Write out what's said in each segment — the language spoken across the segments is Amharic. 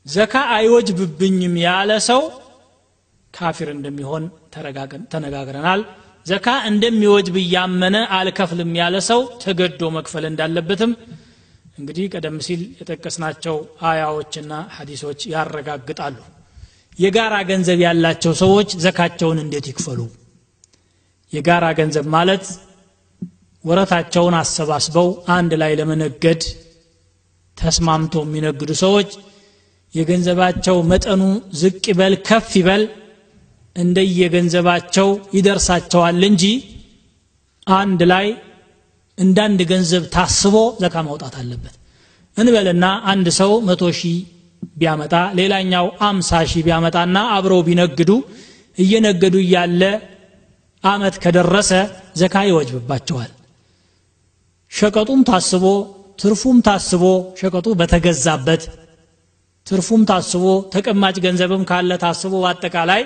ዘካ አይወጅብብኝም ያለ ሰው ካፊር እንደሚሆን ተነጋግረናል ዘካ እንደሚወጅብ እያመነ አልከፍልም ያለ ሰው ተገዶ መክፈል እንዳለበትም እንግዲህ ቀደም ሲል የጠቀስናቸው አያዎችና ሐዲሶች ያረጋግጣሉ የጋራ ገንዘብ ያላቸው ሰዎች ዘካቸውን እንዴት ይክፈሉ የጋራ ገንዘብ ማለት ወረታቸውን አሰባስበው አንድ ላይ ለመነገድ ተስማምቶ የሚነግዱ ሰዎች የገንዘባቸው መጠኑ ዝቅ ይበል ከፍ ይበል እንደየገንዘባቸው ይደርሳቸዋል እንጂ አንድ ላይ እንዳንድ ገንዘብ ታስቦ ዘካ ማውጣት አለበት እንበልና አንድ ሰው መቶ ሺህ ቢያመጣ ሌላኛው አምሳ ሺህ ቢያመጣና አብረው ቢነግዱ እየነገዱ እያለ አመት ከደረሰ ዘካ ይወጅብባቸዋል ሸቀጡም ታስቦ ትርፉም ታስቦ ሸቀጡ በተገዛበት ትርፉም ታስቦ ተቀማጭ ገንዘብም ካለ ታስቦ በአጠቃላይ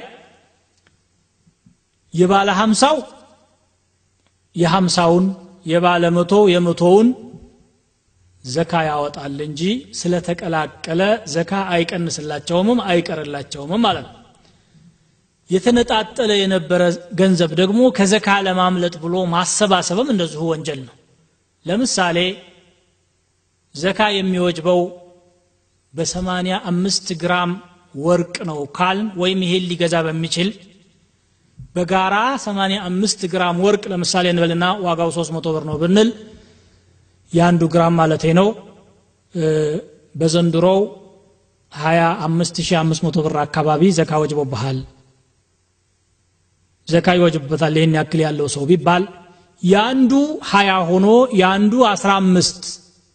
የባለ ሀምሳው የሀምሳውን የባለ መቶ የመቶውን ዘካ ያወጣል እንጂ ስለተቀላቀለ ዘካ አይቀንስላቸውምም አይቀርላቸውምም ማለት ነው የተነጣጠለ የነበረ ገንዘብ ደግሞ ከዘካ ለማምለጥ ብሎ ማሰባሰብም እንደዚሁ ወንጀል ነው ለምሳሌ ዘካ የሚወጅበው በሰማንያ አምስት ግራም ወርቅ ነው ካል ወይም ይሄን ሊገዛ በሚችል በጋራ 85 ግራም ወርቅ ለምሳሌ እንበልና ዋጋው 300 ብር ነው ብንል የአንዱ ግራም ማለት ነው በዘንድሮው 25500 ብር አካባቢ ዘካ ወጅቦብሃል ዘካ ይወጅበታል ይህን ያክል ያለው ሰው ቢባል የአንዱ 20 ሆኖ የአንዱ 15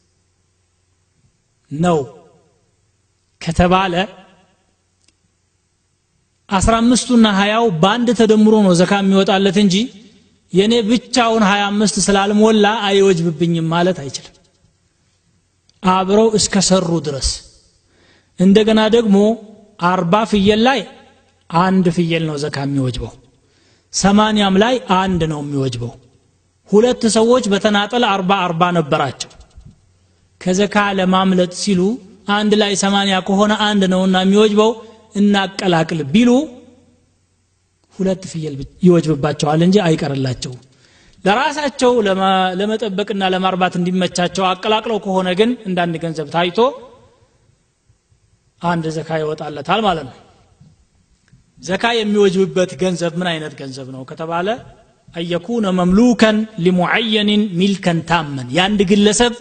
ነው ከተባለ አስራ አምስቱና ሀያው በአንድ ተደምሮ ነው ዘካ የሚወጣለት እንጂ የእኔ ብቻውን ሀያ አምስት ስላልሞላ አይወጅብብኝም ማለት አይችልም አብረው እስከ ሰሩ ድረስ እንደገና ደግሞ አርባ ፍየል ላይ አንድ ፍየል ነው ዘካ የሚወጅበው ሰማንያም ላይ አንድ ነው የሚወጅበው ሁለት ሰዎች በተናጠል አርባ አርባ ነበራቸው ከዘካ ለማምለጥ ሲሉ አንድ ላይ ሰማንያ ከሆነ አንድ ነውና የሚወጅበው እናቀላቅል ቢሉ ሁለት ፍየል ይወጅብባቸዋል እንጂ አይቀርላቸው ለራሳቸው ለመጠበቅና ለማርባት እንዲመቻቸው አቀላቅለው ከሆነ ግን እንዳንድ ገንዘብ ታይቶ አንድ ዘካ ይወጣለታል ማለት ነው ዘካ የሚወጅብበት ገንዘብ ምን አይነት ገንዘብ ነው ከተባለ አየኩነ መምሉከን ሊሙዓየንን ሚልከን ታመን የአንድ ግለሰብ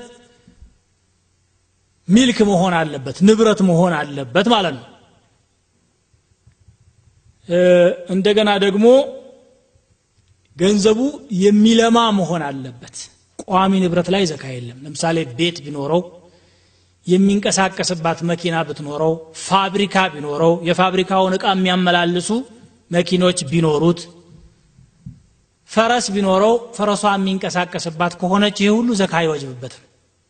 ሚልክ መሆን አለበት ንብረት መሆን አለበት ማለት ነው እንደገና ደግሞ ገንዘቡ የሚለማ መሆን አለበት ቋሚ ንብረት ላይ ዘካ የለም ለምሳሌ ቤት ቢኖረው የሚንቀሳቀስባት መኪና ብትኖረው ፋብሪካ ቢኖረው የፋብሪካውን እቃ የሚያመላልሱ መኪኖች ቢኖሩት ፈረስ ቢኖረው ፈረሷ የሚንቀሳቀስባት ከሆነች ይህ ሁሉ ዘካ አይወጅብበትም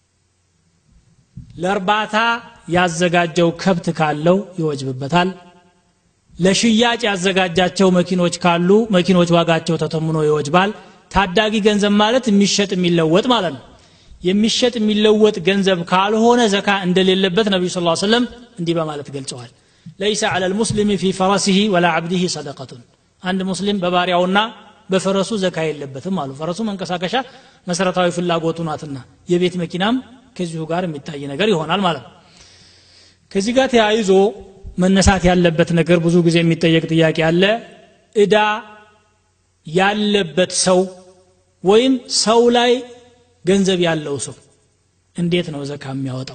ለእርባታ ያዘጋጀው ከብት ካለው ይወጅብበታል ለሽያጭ ያዘጋጃቸው መኪኖች ካሉ መኪኖች ዋጋቸው ተተምኖ ይወጅባል ታዳጊ ገንዘብ ማለት የሚሸጥ የሚለወጥ ማለት ነው የሚሸጥ የሚለወጥ ገንዘብ ካልሆነ ዘካ እንደሌለበት ነቢዩ ስ ሰለም እንዲህ በማለት ገልጸዋል ለይሰ አለ ልሙስሊም ፊ ፈረሲህ ወላ አብዲህ ሰደቀቱን አንድ ሙስሊም በባሪያውና በፈረሱ ዘካ የለበትም አሉ ፈረሱ መንቀሳቀሻ መሰረታዊ ፍላጎቱ ናትና የቤት መኪናም ከዚሁ ጋር የሚታይ ነገር ይሆናል ማለት ነው ከዚህ ጋር ተያይዞ መነሳት ያለበት ነገር ብዙ ጊዜ የሚጠየቅ ጥያቄ አለ እዳ ያለበት ሰው ወይም ሰው ላይ ገንዘብ ያለው ሰው እንዴት ነው ዘካ የሚያወጣው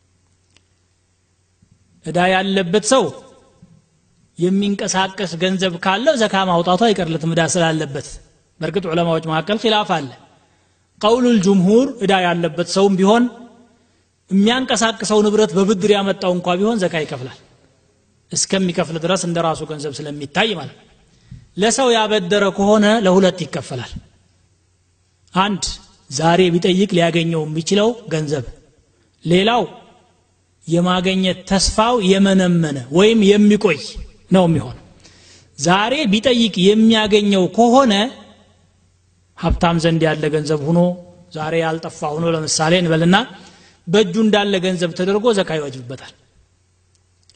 እዳ ያለበት ሰው የሚንቀሳቀስ ገንዘብ ካለው ዘካ ማውጣቱ አይቀርለትም እዳ ስላለበት በእርግጥ ዑለማዎች መካከል ኪላፍ አለ ቀውሉ ልጅምሁር እዳ ያለበት ሰውም ቢሆን የሚያንቀሳቅሰው ንብረት በብድር ያመጣው እንኳ ቢሆን ዘካ ይከፍላል እስከሚከፍል ድረስ እንደ ራሱ ገንዘብ ስለሚታይ ማለት ለሰው ያበደረ ከሆነ ለሁለት ይከፈላል አንድ ዛሬ ቢጠይቅ ሊያገኘው የሚችለው ገንዘብ ሌላው የማገኘት ተስፋው የመነመነ ወይም የሚቆይ ነው የሚሆን ዛሬ ቢጠይቅ የሚያገኘው ከሆነ ሀብታም ዘንድ ያለ ገንዘብ ሁኖ ዛሬ ያልጠፋ ሁኖ ለምሳሌ እንበልና በእጁ እንዳለ ገንዘብ ተደርጎ ዘካ ይወጅብበታል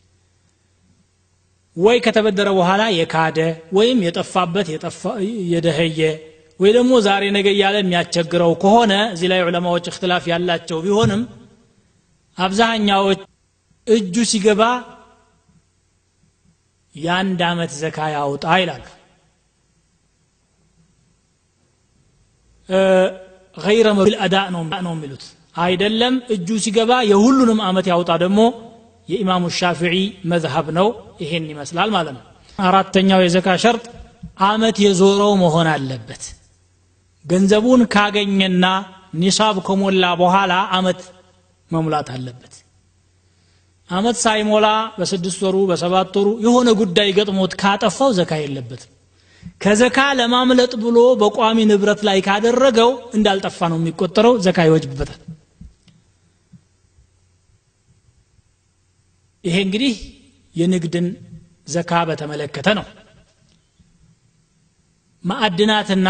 ወይ ከተበደረ በኋላ የካደ ወይም የጠፋበት የደኸየ ወይ ደግሞ ዛሬ ነገ እያለ የሚያስቸግረው ከሆነ እዚህ ላይ ዑለማዎች እክትላፍ ያላቸው ቢሆንም አብዛኛዎች እጁ ሲገባ የአንድ ዓመት ዘካ ያውጣ ይላሉ ገይረ መብል አዳ ነው የሚሉት አይደለም እጁ ሲገባ የሁሉንም አመት ያውጣ ደግሞ የኢማሙ ሻፊዒ መዝሀብ ነው ይሄን ይመስላል ማለት ነው አራተኛው የዘካ ሸርጥ አመት የዞረው መሆን አለበት ገንዘቡን ካገኘና ኒሳብ ከሞላ በኋላ አመት መሙላት አለበት አመት ሳይሞላ በስድስት ወሩ በሰባት ወሩ የሆነ ጉዳይ ገጥሞት ካጠፋው ዘካ የለበትም ከዘካ ለማምለጥ ብሎ በቋሚ ንብረት ላይ ካደረገው እንዳልጠፋ ነው የሚቆጠረው ዘካ ይወጅብበታል ይሄ እንግዲህ የንግድን ዘካ በተመለከተ ነው ማዕድናትና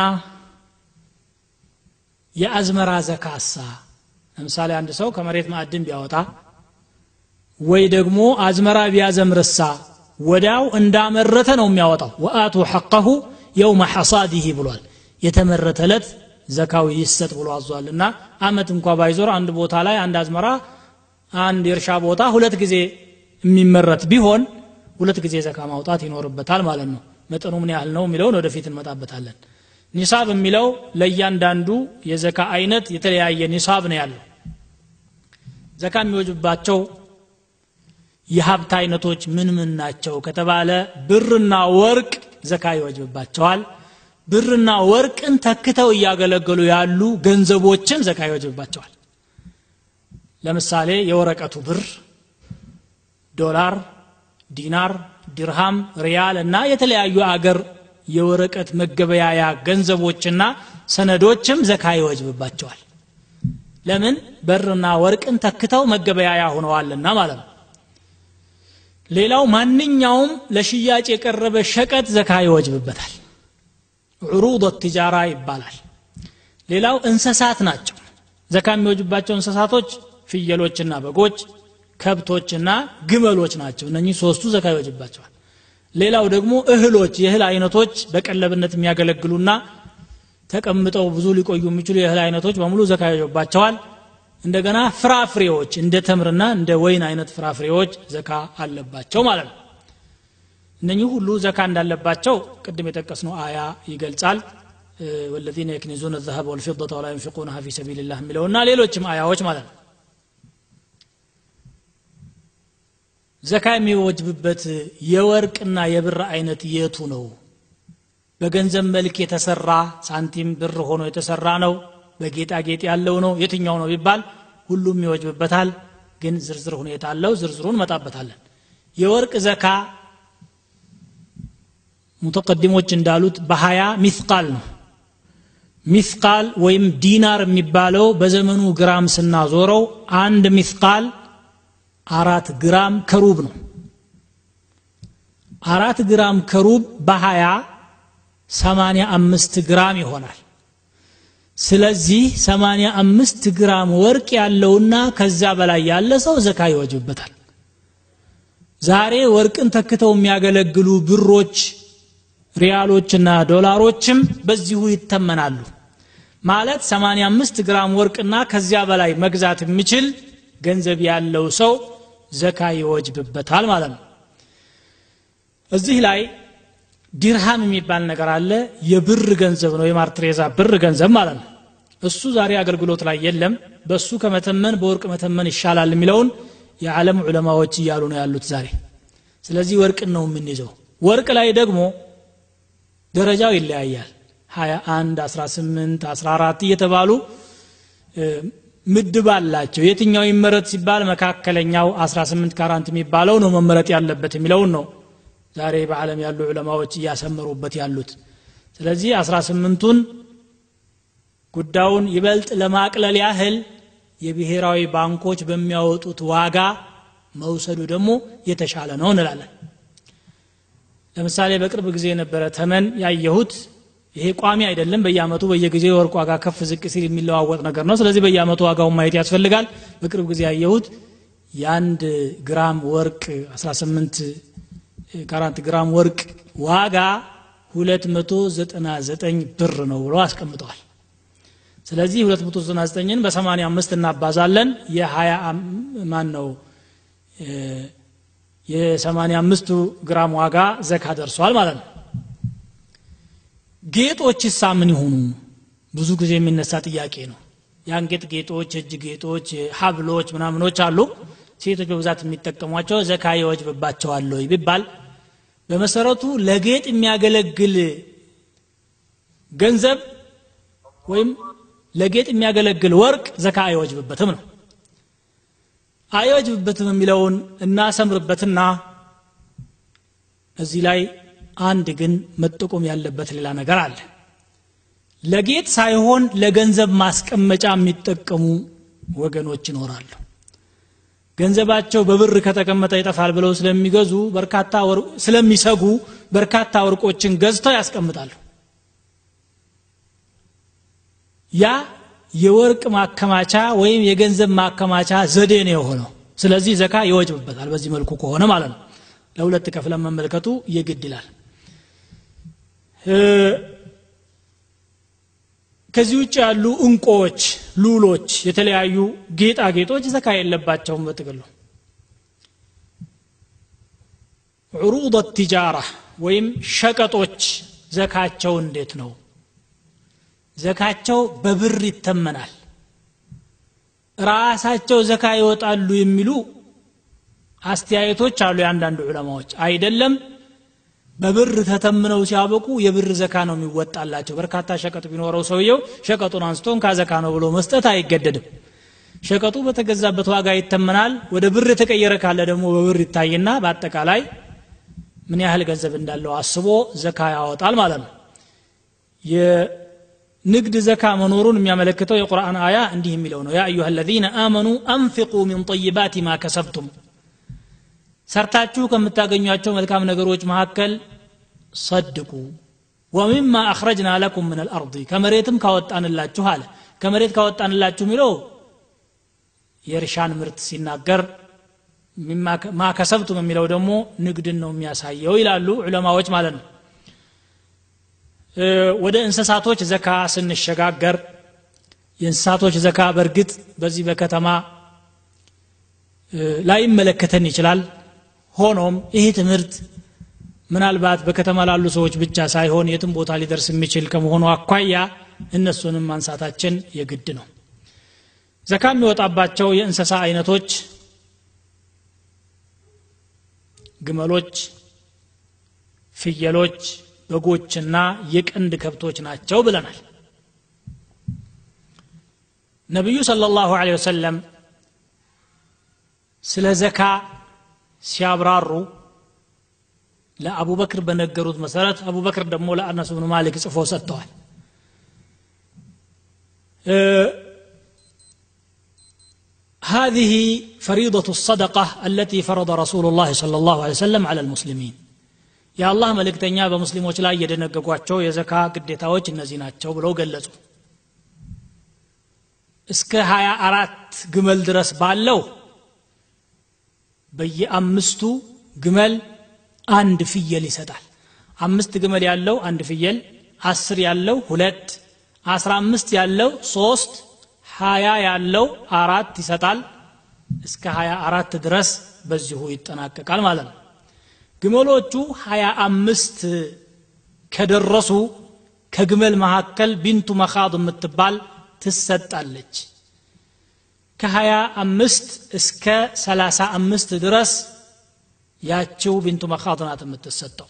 የአዝመራ ዘካሳ ለምሳሌ አንድ ሰው ከመሬት ማዕድን ቢያወጣ ወይ ደግሞ አዝመራ ቢያዘምርሳ ወዲያው እንዳመረተ ነው የሚያወጣው ወአቱ ሐቀሁ የውመ ሐሳዲህ ብሏል የተመረተ ዕለት ዘካው ይሰጥ ብሎ አዟል እና አመት እንኳ ባይዞር አንድ ቦታ ላይ አንድ አዝመራ አንድ የእርሻ ቦታ ሁለት ጊዜ የሚመረት ቢሆን ሁለት ጊዜ ዘካ ማውጣት ይኖርበታል ማለት ነው መጠኑ ምን ያህል ነው የሚለውን ወደፊት እንመጣበታለን ኒሳብ የሚለው ለእያንዳንዱ የዘካ አይነት የተለያየ ኒሳብ ነው ያለው ዘካ የሚወጅባቸው የሀብት አይነቶች ምን ምን ናቸው ከተባለ ብርና ወርቅ ዘካ ይወጅብባቸዋል ብርና ወርቅን ተክተው እያገለገሉ ያሉ ገንዘቦችን ዘካ ይወጅብባቸዋል ለምሳሌ የወረቀቱ ብር ዶላር ዲናር ድርሃም ሪያል እና የተለያዩ አገር የወረቀት መገበያያ ገንዘቦችና ሰነዶችም ዘካ ይወጅብባቸዋል ለምን በርና ወርቅን ተክተው መገበያያ ሆነዋልና ማለት ነው ሌላው ማንኛውም ለሽያጭ የቀረበ ሸቀጥ ዘካ ይወጅብበታል ዑሩድ ትጃራ ይባላል ሌላው እንስሳት ናቸው ዘካ የሚወጅባቸው እንስሳቶች ፍየሎችና በጎች ከብቶችና ግመሎች ናቸው እነኚህ ሶስቱ ዘካ ይወጅባቸዋል ሌላው ደግሞ እህሎች የእህል አይነቶች በቀለብነት የሚያገለግሉና ተቀምጠው ብዙ ሊቆዩ የሚችሉ የእህል አይነቶች በሙሉ ዘካ ይወጅባቸዋል እንደገና ፍራፍሬዎች እንደ ተምርና እንደ ወይን አይነት ፍራፍሬዎች ዘካ አለባቸው ማለት ነው እነኚህ ሁሉ ዘካ እንዳለባቸው ቅድም የጠቀስነው አያ ይገልጻል ወለዚነ የክኒዙን ዘሀብ ወልፊضة ወላ ዩንፊቁነሃ ፊ ሰቢልላህ የሚለውና ሌሎችም አያዎች ማለት ነው ዘካ የሚወጅብበት የወርቅና የብር አይነት የቱ ነው በገንዘብ መልክ የተሰራ ሳንቲም ብር ሆኖ የተሰራ ነው በጌጣጌጥ ያለው ነው የትኛው ነው ቢባል ሁሉም ይወጅብበታል ግን ዝርዝር ሁኔታ አለው ዝርዝሩን መጣበታለን የወርቅ ዘካ ሙተቀዲሞች እንዳሉት በሀያ ሚስቃል ነው ሚስቃል ወይም ዲናር የሚባለው በዘመኑ ግራም ስናዞረው አንድ ሚስቃል አራት ግራም ከሩብ ነው አራት ግራም ከሩብ በሀያ ሰማንያ አምስት ግራም ይሆናል ስለዚህ ሰማንያ አምስት ግራም ወርቅ ያለውና ከዛ በላይ ያለ ሰው ዘካ ይወጅበታል ዛሬ ወርቅን ተክተው የሚያገለግሉ ብሮች ሪያሎችና ዶላሮችም በዚሁ ይተመናሉ ማለት 85 ግራም ወርቅና ከዚያ በላይ መግዛት የሚችል ገንዘብ ያለው ሰው ዘካ ይወጅብበታል ማለት ነው እዚህ ላይ ዲርሃም የሚባል ነገር አለ የብር ገንዘብ ነው የማርትሬዛ ብር ገንዘብ ማለት ነው እሱ ዛሬ አገልግሎት ላይ የለም በሱ ከመተመን በወርቅ መተመን ይሻላል የሚለውን የዓለም ዑለማዎች እያሉ ነው ያሉት ዛሬ ስለዚህ ወርቅን ነው የምንይዘው ወርቅ ላይ ደግሞ ደረጃው ይለያያል 21 18 14 እየተባሉ ምድብ አላቸው የትኛው ይመረጥ ሲባል መካከለኛው 18 ካራንት የሚባለው ነው መመረጥ ያለበት የሚለውን ነው ዛሬ በዓለም ያሉ ዑለማዎች እያሰመሩበት ያሉት ስለዚህ 18ቱን ጉዳዩን ይበልጥ ለማቅለል ያህል የብሔራዊ ባንኮች በሚያወጡት ዋጋ መውሰዱ ደግሞ የተሻለ ነው እንላለን ለምሳሌ በቅርብ ጊዜ የነበረ ተመን ያየሁት ይሄ ቋሚ አይደለም በየአመቱ በየጊዜው የወርቅ ዋጋ ከፍ ዝቅ ሲል የሚለዋወጥ ነገር ነው ስለዚህ በየአመቱ ዋጋውን ማየት ያስፈልጋል በቅርብ ጊዜ ያየሁት የአንድ ግራም ወርቅ 18 ከአራት ግራም ወርቅ ዋጋ 299 ብር ነው ብሎ አስቀምጠዋል ስለዚህ 299ን በ85 እናባዛለን የ20 ማን ነው የ85 ግራም ዋጋ ዘካ ደርሷል ማለት ነው ጌጦች ሳ ምን ይሆኑ ብዙ ጊዜ የሚነሳ ጥያቄ ነው የአንገት ጌጦች እጅ ጌጦች ሀብሎች ምናምኖች አሉ ሴቶች በብዛት የሚጠቀሟቸው ዘካ ይወጅብባቸዋል ወይ ቢባል በመሰረቱ ለጌጥ የሚያገለግል ገንዘብ ወይም ለጌጥ የሚያገለግል ወርቅ ዘካ አይወጅብበትም ነው አይወጅብበትም የሚለውን እናሰምርበትና እዚህ ላይ አንድ ግን መጠቆም ያለበት ሌላ ነገር አለ ለጌጥ ሳይሆን ለገንዘብ ማስቀመጫ የሚጠቀሙ ወገኖች ይኖራሉ ገንዘባቸው በብር ከተቀመጠ ይጠፋል ብለው ስለሚገዙ በርካታ ስለሚሰጉ በርካታ ወርቆችን ገዝተው ያስቀምጣሉ ያ የወርቅ ማከማቻ ወይም የገንዘብ ማከማቻ ዘዴ ነው የሆነው ስለዚህ ዘካ ይወጅብበታል በዚህ መልኩ ከሆነ ማለት ነው ለሁለት ከፍለን መመልከቱ የግድ ይላል ከዚህ ውጭ ያሉ እንቆዎች ሉሎች የተለያዩ ጌጣጌጦች ዘካ የለባቸውም በጥቅሉ ዑሩድ ቲጃራ ወይም ሸቀጦች ዘካቸው እንዴት ነው ዘካቸው በብር ይተመናል ራሳቸው ዘካ ይወጣሉ የሚሉ አስተያየቶች አሉ የአንዳንድ ዑለማዎች አይደለም በብር ተተምነው ሲያበቁ የብር ዘካ ነው የሚወጣላቸው በርካታ ሸቀጥ ቢኖረው ሰውየው ሸቀጡን አንስቶን ካዘካ ነው ብሎ መስጠት አይገደድም ሸቀጡ በተገዛበት ዋጋ ይተመናል ወደ ብር የተቀየረ ካለ ደግሞ በብር ይታይና በአጠቃላይ ምን ያህል ገንዘብ እንዳለው አስቦ ዘካ ያወጣል ማለት ነው የንግድ ዘካ መኖሩን የሚያመለክተው የቁርአን አያ እንዲህ የሚለው ነው ያ አዩሃ አለዚነ አመኑ አንፊቁ ሚን ጠይባት ማ ከሰብቱም ሰርታችሁ ከምታገኟቸው መልካም ነገሮች መካከል ሰድቁ ወሚማ አኽረጅና ለኩም ምን አልአርض ከመሬትም ካወጣንላችሁ አለ ከመሬት ካወጣንላችሁ የሚለው የእርሻን ምርት ሲናገር ማ ከሰብቱም የሚለው ደግሞ ንግድን ነው የሚያሳየው ይላሉ ዑለማዎች ማለት ነው ወደ እንስሳቶች ዘካ ስንሸጋገር የእንስሳቶች ዘካ በእርግጥ በዚህ በከተማ ላይመለከተን ይችላል ሆኖም ይህ ትምህርት ምናልባት በከተማ ላሉ ሰዎች ብቻ ሳይሆን የትም ቦታ ሊደርስ የሚችል ከመሆኑ አኳያ እነሱንም ማንሳታችን የግድ ነው ዘካ የሚወጣባቸው የእንስሳ አይነቶች ግመሎች ፍየሎች በጎችና የቀንድ ከብቶች ናቸው ብለናል ነቢዩ صلى الله عليه وسلم ስለ ዘካ ሲያብራሩ ለአቡበክር በነገሩት መሰረት አቡበክር ደግሞ ለአነስ ብኑ ማሊክ ጽፎ ሰጥተዋል هذه فريضة الصدقة التي فرض رسول الله صلى الله عليه وسلم على المسلمين የአላህ መልእክተኛ በሙስሊሞች ላይ የደነገጓቸው የዘካ ግዴታዎች እነዚህ ናቸው ብለው ገለጹ እስከ ሀያ አራት ግመል ድረስ ባለው በየአምስቱ ግመል አንድ ፍየል ይሰጣል አምስት ግመል ያለው አንድ ፍየል አስር ያለው ሁለት አስራ አምስት ያለው ሶስት ሀያ ያለው አራት ይሰጣል እስከ ሀያ አራት ድረስ በዚሁ ይጠናቀቃል ማለት ነው ግመሎቹ ሀያ አምስት ከደረሱ ከግመል መካከል ቢንቱ መኻድ የምትባል ትሰጣለች ከሀያ አምስት እስከ ሰላሳ አምስት ድረስ ያችው ቢንቱ መኻድ ናት የምትሰጠው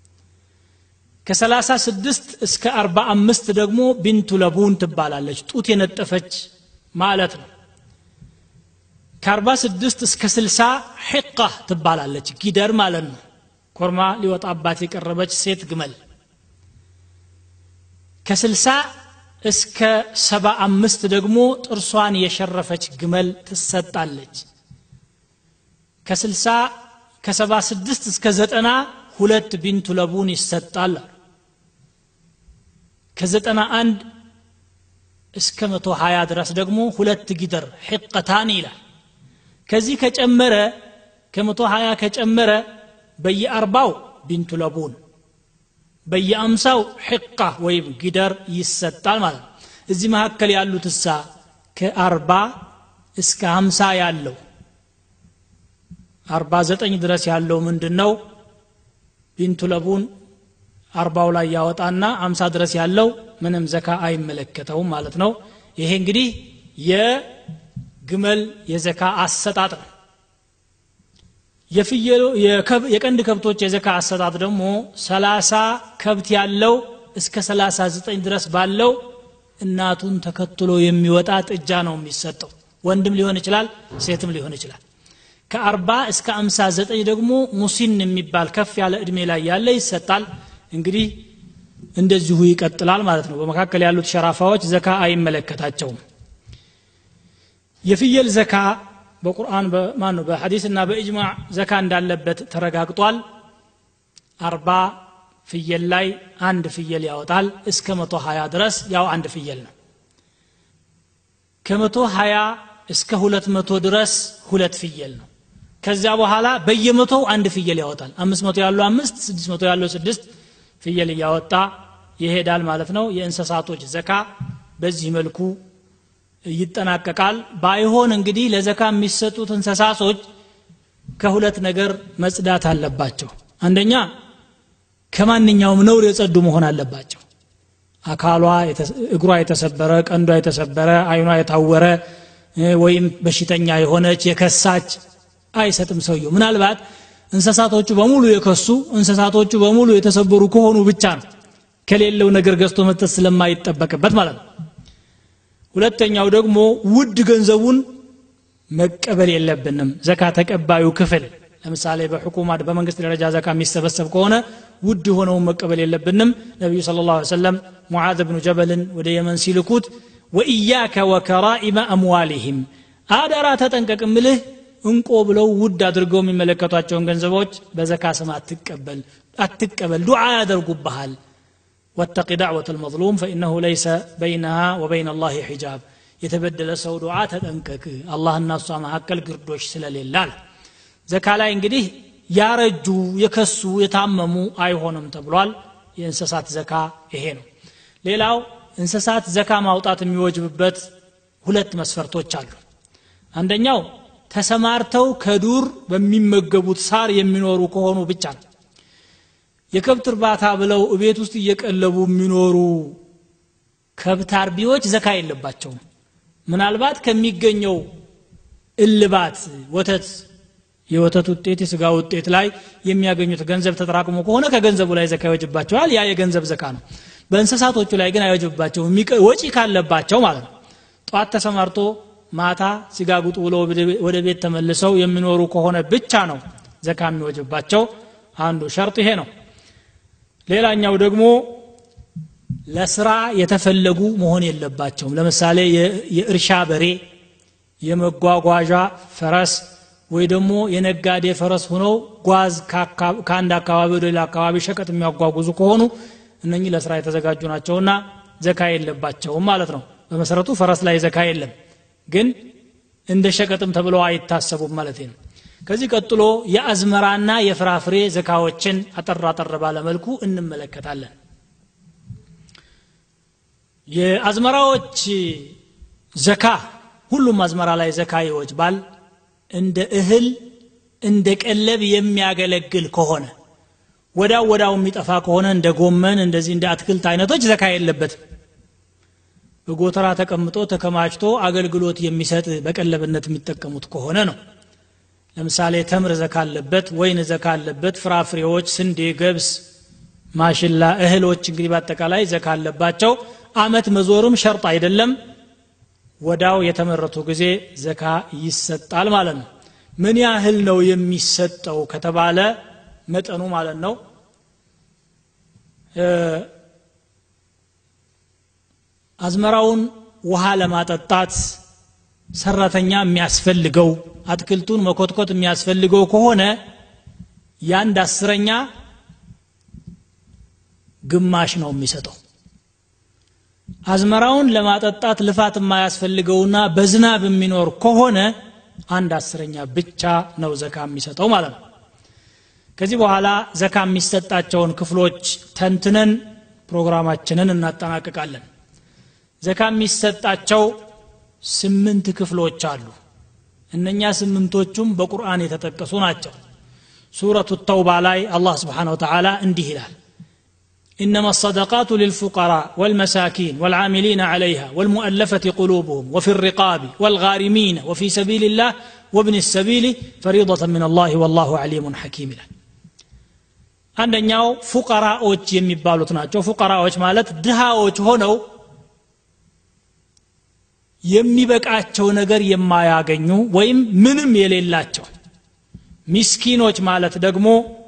ከሰላሳ ስድስት እስከ አርባ አምስት ደግሞ ቢንቱ ለቡን ትባላለች ጡት የነጠፈች ማለት ነው ከአርባ ስድስት እስከ ስልሳ ሕቃ ትባላለች ጊደር ማለት ነው ኮርማ ሊወጣባት የቀረበች ሴት ግመል ከስልሳ እስከ ሰባ አምስት ደግሞ ጥርሷን የሸረፈች ግመል ትሰጣለች ከስልሳ ከሰባ ስድስት እስከ ዘጠና ሁለት ቢንቱ ለቡን ይሰጣል ከዘጠና አንድ እስከ መቶ ሀያ ድረስ ደግሞ ሁለት ጊደር ሕቀታን ይላል ከዚህ ከጨመረ ከመቶ ሀያ ከጨመረ በየአርባው ቢንቱ ለቡን በየአምሳው ሕቃ ወይም ጊደር ይሰጣል ማለት ነው እዚህ መካከል ያሉት እሳ ከአርባ እስከ ሀምሳ ያለው አርባ ዘጠኝ ድረስ ያለው ምንድን ነው ቢንቱ ለቡን አርባው ላይ ያወጣና አምሳ ድረስ ያለው ምንም ዘካ አይመለከተውም ማለት ነው ይሄ እንግዲህ የግመል የዘካ አሰጣጥ ነው የፍየሎ የቀንድ ከብቶች የዘካ አሰጣጥ ደግሞ ሰላሳ ከብት ያለው እስከ ሰላሳ ዘጠኝ ድረስ ባለው እናቱን ተከትሎ የሚወጣ ጥጃ ነው የሚሰጠው ወንድም ሊሆን ይችላል ሴትም ሊሆን ይችላል ከአርባ እስከ አምሳ ዘጠኝ ደግሞ ሙሲን የሚባል ከፍ ያለ እድሜ ላይ ያለ ይሰጣል እንግዲህ እንደዚሁ ይቀጥላል ማለት ነው በመካከል ያሉት ሸራፋዎች ዘካ አይመለከታቸውም የፍየል ዘካ በቁርአን ማን ነው በሐዲስና በእጅማዕ ዘካ እንዳለበት ተረጋግጧል አርባ ፍየል ላይ አንድ ፍየል ያወጣል እስከ መቶ ሀያ ድረስ ያው አንድ ፍየል ነው ከመቶ ሀያ እስከ ሁለት መቶ ድረስ ሁለት ፍየል ነው ከዚያ በኋላ በየመቶው አንድ ፍየል ያወጣል አምስት መቶ ያለው አምስት ስድስት መቶ ያለው ስድስት ፍየል እያወጣ ይሄዳል ማለት ነው የእንስሳቶች ዘካ በዚህ መልኩ ይጠናቀቃል ባይሆን እንግዲህ ለዘካ የሚሰጡት እንስሳቶች ከሁለት ነገር መጽዳት አለባቸው አንደኛ ከማንኛውም ነውር የጸዱ መሆን አለባቸው አካሏ እግሯ የተሰበረ ቀንዷ የተሰበረ አይኗ የታወረ ወይም በሽተኛ የሆነች የከሳች አይሰጥም ሰውየው ምናልባት እንስሳቶቹ በሙሉ የከሱ እንስሳቶቹ በሙሉ የተሰበሩ ከሆኑ ብቻ ነው ከሌለው ነገር ገዝቶ መስጠት ስለማይጠበቅበት ማለት ነው ሁለተኛው ደግሞ ውድ ገንዘቡን መቀበል የለብንም ዘካ ተቀባዩ ክፍል ለምሳሌ በሕኩማ በመንግስት ደረጃ ዘካ የሚሰበሰብ ከሆነ ውድ የሆነውን መቀበል የለብንም ነቢዩ ስለ ላ ሰለም ሙዓዝ ብኑ ጀበልን ወደ የመን ሲልኩት ወኢያከ ወከራኢመ አምዋሊህም አደራ ተጠንቀቅ ምልህ እንቆ ብለው ውድ አድርገው የሚመለከቷቸውን ገንዘቦች በዘካ ስም አትቀበል አትቀበል ዱዓ ያደርጉብሃል واتق دعوة المظلوم فإنه ليس بينها وبين الله حجاب የተበደለ ሰው ዱዓ ተጠንቀቅ አላህ እና እሷ መካከል ግርዶች ስለሌላል ዘካ ላይ እንግዲህ ያረጁ የከሱ የታመሙ አይሆንም ተብሏል የእንስሳት ዘካ ይሄ ነው ሌላው እንስሳት ዘካ ማውጣት የሚወጅብበት ሁለት መስፈርቶች አሉ አንደኛው ተሰማርተው ከዱር በሚመገቡት ሳር የሚኖሩ ከሆኑ ብቻ ነው የከብት እርባታ ብለው ቤት ውስጥ እየቀለቡ የሚኖሩ ከብት አርቢዎች ዘካ የለባቸውም ምናልባት ከሚገኘው እልባት ወተት የወተት ውጤት የስጋ ውጤት ላይ የሚያገኙት ገንዘብ ተጠራቅሞ ከሆነ ከገንዘቡ ላይ ዘካ ይወጅባቸዋል ያ የገንዘብ ዘካ ነው በእንስሳቶቹ ላይ ግን አይወጅባቸው ወጪ ካለባቸው ማለት ነው ጠዋት ተሰማርቶ ማታ ሲጋጉጡ ብለው ወደ ቤት ተመልሰው የሚኖሩ ከሆነ ብቻ ነው ዘካ የሚወጅባቸው አንዱ ሸርጥ ይሄ ነው ሌላኛው ደግሞ ለስራ የተፈለጉ መሆን የለባቸውም ለምሳሌ የእርሻ በሬ የመጓጓዣ ፈረስ ወይ ደግሞ የነጋዴ ፈረስ ሆነው ጓዝ ከአንድ አካባቢ ወደ ሌላ አካባቢ ሸቀጥ የሚያጓጉዙ ከሆኑ እነኚህ ለስራ የተዘጋጁ ናቸውና ዘካ የለባቸውም ማለት ነው በመሰረቱ ፈረስ ላይ ዘካ የለም ግን እንደ ሸቀጥም ተብለው አይታሰቡም ማለት ነው ከዚህ ቀጥሎ የአዝመራና የፍራፍሬ ዘካዎችን አጠር አጠር ባለመልኩ እንመለከታለን የአዝመራዎች ዘካ ሁሉም አዝመራ ላይ ዘካ ይወጅባል እንደ እህል እንደ ቀለብ የሚያገለግል ከሆነ ወዳው ወዳው የሚጠፋ ከሆነ እንደ ጎመን እንደዚህ እንደ አትክልት አይነቶች ዘካ የለበትም በጎተራ ተቀምጦ ተከማችቶ አገልግሎት የሚሰጥ በቀለብነት የሚጠቀሙት ከሆነ ነው ለምሳሌ ተምር ዘካ አለበት ወይን ዘካ አለበት ፍራፍሬዎች ስንዴ ገብስ ማሽላ እህሎች እንግዲህ በአጠቃላይ ዘካ አለባቸው አመት መዞርም ሸርጥ አይደለም ወዳው የተመረቱ ጊዜ ዘካ ይሰጣል ማለት ነው ምን ያህል ነው የሚሰጠው ከተባለ መጠኑ ማለት ነው አዝመራውን ውሃ ለማጠጣት ሰራተኛ የሚያስፈልገው አትክልቱን መኮትኮት የሚያስፈልገው ከሆነ የአንድ አስረኛ ግማሽ ነው የሚሰጠው አዝመራውን ለማጠጣት ልፋት የማያስፈልገውና በዝናብ የሚኖር ከሆነ አንድ አስረኛ ብቻ ነው ዘካ የሚሰጠው ማለት ነው ከዚህ በኋላ ዘካ የሚሰጣቸውን ክፍሎች ተንትነን ፕሮግራማችንን እናጠናቅቃለን ዘካ የሚሰጣቸው ስምንት ክፍሎች አሉ እነኛ ስምንቶቹም በቁርአን የተጠቀሱ ናቸው ሱረቱ ተውባ ላይ አላህ ስብሓን ወተላ እንዲህ ይላል إنما الصدقات للفقراء والمساكين والعاملين عليها والمؤلفة قلوبهم وفي الرقاب والغارمين وفي سبيل الله وابن السبيل فريضة من الله والله عليم حكيم له አንደኛው ፉቀራዎች የሚባሉት ናቸው ፉቀራዎች ማለት ድሃዎች ሆነው የሚበቃቸው ነገር የማያገኙ ወይም ምንም የሌላቸው ሚስኪኖች ማለት ደግሞ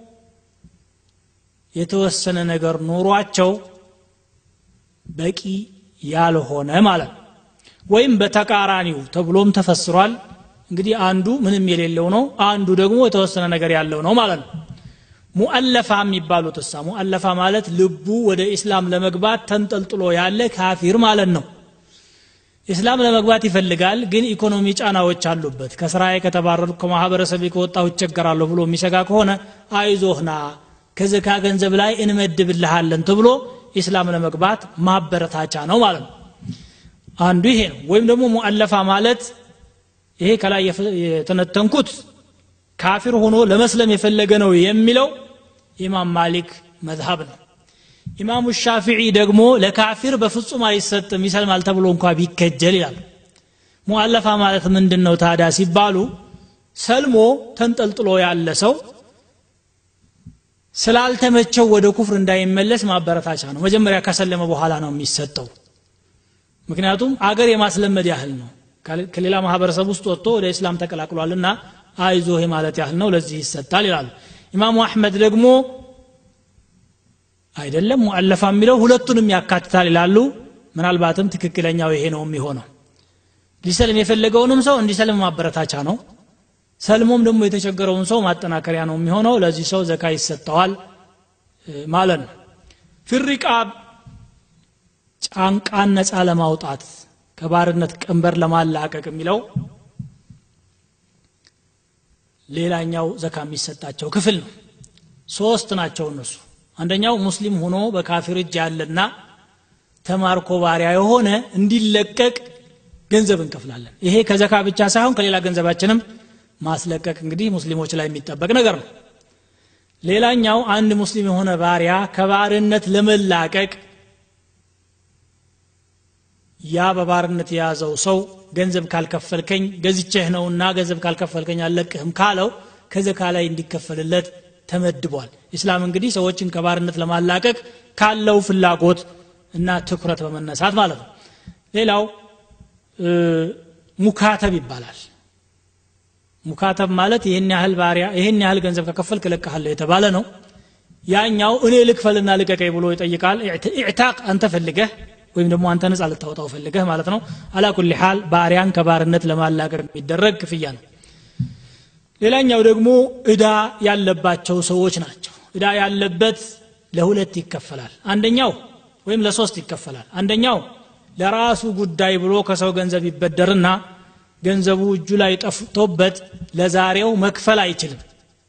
የተወሰነ ነገር ኑሯቸው በቂ ያልሆነ ማለት ነው ወይም በተቃራኒው ተብሎም ተፈስሯል እንግዲህ አንዱ ምንም የሌለው ነው አንዱ ደግሞ የተወሰነ ነገር ያለው ነው ማለት ነው ሙአለፋ የሚባሉት እሳ ሙአለፋ ማለት ልቡ ወደ ኢስላም ለመግባት ተንጠልጥሎ ያለ ካፊር ማለት ነው ኢስላም ለመግባት ይፈልጋል ግን ኢኮኖሚ ጫናዎች አሉበት ከስራዬ ከተባረሩ ከማህበረሰብ ከወጣሁ ይቸገራለሁ ብሎ የሚሰጋ ከሆነ አይዞህና ከዘካ ገንዘብ ላይ እንመድብልሃለን ተብሎ ኢስላም ለመግባት ማበረታቻ ነው ማለት ነው አንዱ ይሄ ነው ወይም ደግሞ ሙአለፋ ማለት ይሄ ከላይ የተነተንኩት ካፊር ሆኖ ለመስለም የፈለገ ነው የሚለው ኢማም ማሊክ መዝሀብ ነው ኢማሙ ሻፊዒ ደግሞ ለካፊር በፍጹም አይሰጥም ይሰልማል ተብሎ እንኳ ቢከጀል ይላል ሙአለፋ ማለት ምንድን ነው ታዲያ ሲባሉ ሰልሞ ተንጠልጥሎ ያለ ሰው ስላልተመቸው ወደ ኩፍር እንዳይመለስ ማበረታቻ ነው መጀመሪያ ከሰለመ በኋላ ነው የሚሰጠው ምክንያቱም አገር የማስለመድ ያህል ነው ከሌላ ማህበረሰብ ውስጥ ወጥቶ ወደ እስላም ተቀላቅሏልና አይዞህ ማለት ያህል ነው ለዚህ ይሰጣል ይላሉ ኢማሙ አሕመድ ደግሞ አይደለም ሙአለፋ የሚለው ሁለቱንም ያካትታል ይላሉ ምናልባትም ትክክለኛው ይሄ ነው የሚሆነው ሊሰልም የፈለገውንም ሰው እንዲሰልም ማበረታቻ ነው ሰልሞም ደግሞ የተቸገረውን ሰው ማጠናከሪያ ነው የሚሆነው ለዚህ ሰው ዘካ ይሰጠዋል ማለት ነው ፊሪቃብ ጫንቃን ነፃ ለማውጣት ከባርነት ቀንበር ለማላቀቅ የሚለው ሌላኛው ዘካ የሚሰጣቸው ክፍል ነው ሶስት ናቸው እነሱ አንደኛው ሙስሊም ሆኖ በካፊር እጅ ያለና ተማርኮ ባሪያ የሆነ እንዲለቀቅ ገንዘብ እንከፍላለን ይሄ ከዘካ ብቻ ሳይሆን ከሌላ ገንዘባችንም ማስለቀቅ እንግዲህ ሙስሊሞች ላይ የሚጠበቅ ነገር ነው ሌላኛው አንድ ሙስሊም የሆነ ባሪያ ከባርነት ለመላቀቅ ያ በባርነት የያዘው ሰው ገንዘብ ካልከፈልከኝ ገዝቼህ ነውና ገንዘብ ካልከፈልከኝ አልለቅህም ካለው ከዘካ ላይ እንዲከፈልለት ተመድቧል ኢስላም እንግዲህ ሰዎችን ከባርነት ለማላቀቅ ካለው ፍላጎት እና ትኩረት በመነሳት ማለት ነው ሌላው ሙካተብ ይባላል ሙካተብ ማለት ይህን ያህል ባሪያ ይህን ያህል ገንዘብ ከከፈልክ እለቅሃለሁ የተባለ ነው ያኛው እኔ ልክፈልና ልቀቀኝ ብሎ ይጠይቃል ኢዕታቅ አንተ ፈልገህ ወይም ደግሞ አንተ ነጻ ልታወጣው ፈልገህ ማለት ነው አላ ኩል ሓል ባሪያን ከባርነት ለማላቀቅ የሚደረግ ክፍያ ነው ሌላኛው ደግሞ እዳ ያለባቸው ሰዎች ናቸው እዳ ያለበት ለሁለት ይከፈላል አንደኛው ወይም ለሶስት ይከፈላል አንደኛው ለራሱ ጉዳይ ብሎ ከሰው ገንዘብ ይበደርና ገንዘቡ እጁ ላይ ጠፍቶበት ለዛሬው መክፈል አይችልም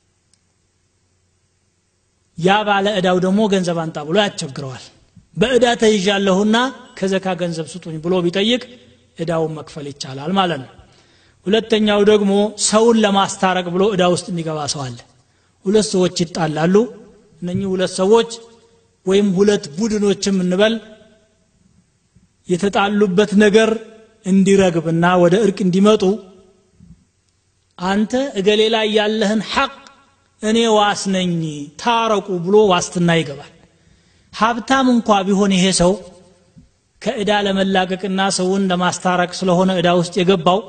ያ ባለ እዳው ደግሞ ገንዘብ አንጣ ብሎ ያስቸግረዋል በእዳ ተይዣለሁና ከዘካ ገንዘብ ስጡኝ ብሎ ቢጠይቅ እዳውን መክፈል ይቻላል ማለት ነው ሁለተኛው ደግሞ ሰውን ለማስታረቅ ብሎ እዳ ውስጥ የሚገባ ሰው አለ ሁለት ሰዎች ይጣላሉ እነኚህ ሁለት ሰዎች ወይም ሁለት ቡድኖችም እንበል የተጣሉበት ነገር እንዲረግብና ወደ እርቅ እንዲመጡ አንተ እገሌ ላይ ያለህን ሐቅ እኔ ዋስ ነኝ ታረቁ ብሎ ዋስትና ይገባል ሀብታም እንኳ ቢሆን ይሄ ሰው ከእዳ ለመላቀቅና ሰውን ለማስታረቅ ስለሆነ እዳ ውስጥ የገባው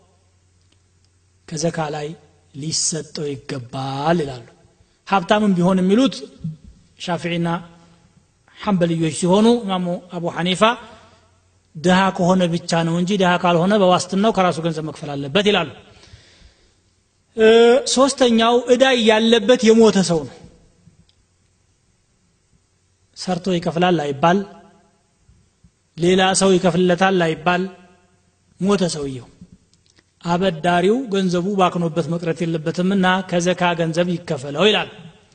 ከዘካ ላይ ሊሰጠው ይገባል ይላሉ ሀብታምም ቢሆን የሚሉት ሻፊዒና ሐንበልዮች ሲሆኑ ኢማሙ አቡ ሐኒፋ ድሃ ከሆነ ብቻ ነው እንጂ ድሃ ካልሆነ በዋስትናው ከራሱ ገንዘብ መክፈል አለበት ይላሉ ሶስተኛው እዳ ያለበት የሞተ ሰው ነው ሰርቶ ይከፍላል አይባል ሌላ ሰው ይከፍልለታል አይባል ሞተ ሰውየው አበዳሪው ገንዘቡ ባክኖበት መቅረት የለበትምና ከዘካ ገንዘብ ይከፈለው ይላል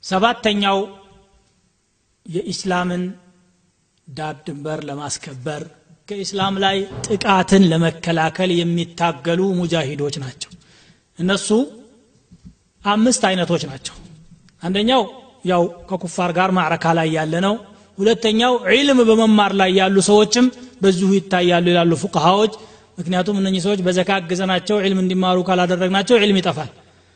ሰባተኛው የኢስላምን ዳር ድንበር ለማስከበር ከኢስላም ላይ ጥቃትን ለመከላከል የሚታገሉ ሙጃሂዶች ናቸው እነሱ አምስት አይነቶች ናቸው አንደኛው ያው ከኩፋር ጋር ማዕረካ ላይ ያለ ነው ሁለተኛው ዒልም በመማር ላይ ያሉ ሰዎችም በዚሁ ይታያሉ ይላሉ ፉቅሃዎች ምክንያቱም እነኚህ ሰዎች በዘካ አግዘናቸው ዒልም እንዲማሩ ካላደረግናቸው ዒልም ይጠፋል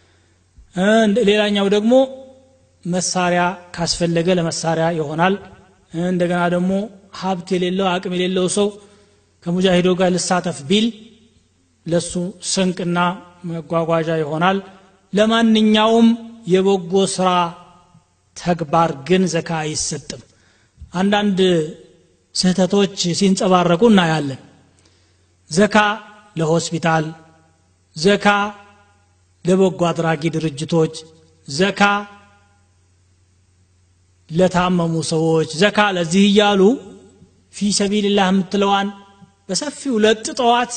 ሌላኛው ደግሞ መሳሪያ ካስፈለገ ለመሳሪያ ይሆናል እንደገና ደግሞ ሀብት የሌለው አቅም የሌለው ሰው ከሙጃሂዶ ጋር ልሳተፍ ቢል ለሱ ስንቅና መጓጓዣ ይሆናል ለማንኛውም የበጎ ስራ ተግባር ግን ዘካ አይሰጥም አንዳንድ ስህተቶች ሲንጸባረቁ እናያለን ዘካ ለሆስፒታል ዘካ ለበጎ አድራጊ ድርጅቶች ዘካ ለታመሙ ሰዎች ዘካ ለዚህ እያሉ ፊ ሰቢልላህ የምትለዋን በሰፊው ለጥጠዋት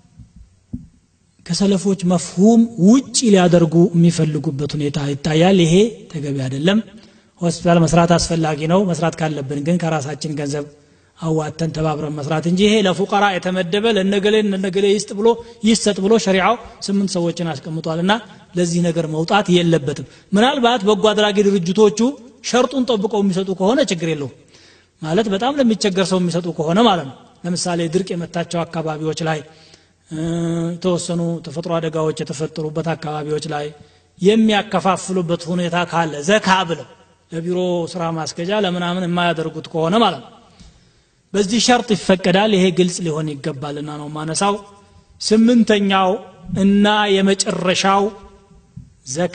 ከሰለፎች መፍሁም ውጭ ሊያደርጉ የሚፈልጉበት ሁኔታ ይታያል ይሄ ተገቢ አይደለም ሆስፒታል መስራት አስፈላጊ ነው መስራት ካለብን ግን ከራሳችን ገንዘብ አዋተን ተባብረን መስራት እንጂ ይሄ ለፉቀራ የተመደበ ለነገሌ ለነገሌ ይስጥ ብሎ ይሰጥ ብሎ ሸሪዓው ስምንት ሰዎችን አስቀምጧል እና ለዚህ ነገር መውጣት የለበትም ምናልባት በጎ አድራጊ ድርጅቶቹ ሸርጡን ጠብቀው የሚሰጡ ከሆነ ችግር የለውም ማለት በጣም ለሚቸገር ሰው የሚሰጡ ከሆነ ማለት ነው ለምሳሌ ድርቅ የመታቸው አካባቢዎች ላይ የተወሰኑ ተፈጥሮ አደጋዎች የተፈጠሩበት አካባቢዎች ላይ የሚያከፋፍሉበት ሁኔታ ካለ ዘካ ብለው ለቢሮ ስራ ማስገጃ ለምናምን የማያደርጉት ከሆነ ማለት ነው በዚህ ሸርጥ ይፈቀዳል ይሄ ግልጽ ሊሆን ይገባልና ነው ማነሳው ስምንተኛው እና የመጨረሻው ዘካ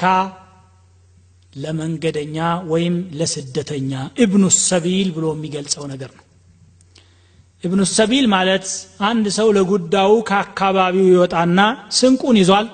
ለመንገደኛ ወይም ለስደተኛ ኢብኑ ሰቢል ብሎ የሚገልጸው ነገር ነው ኢብኑ ሰቢል ማለት አንድ ሰው ለጉዳዩ ከአካባቢው ይወጣና ስንቁን ይዟል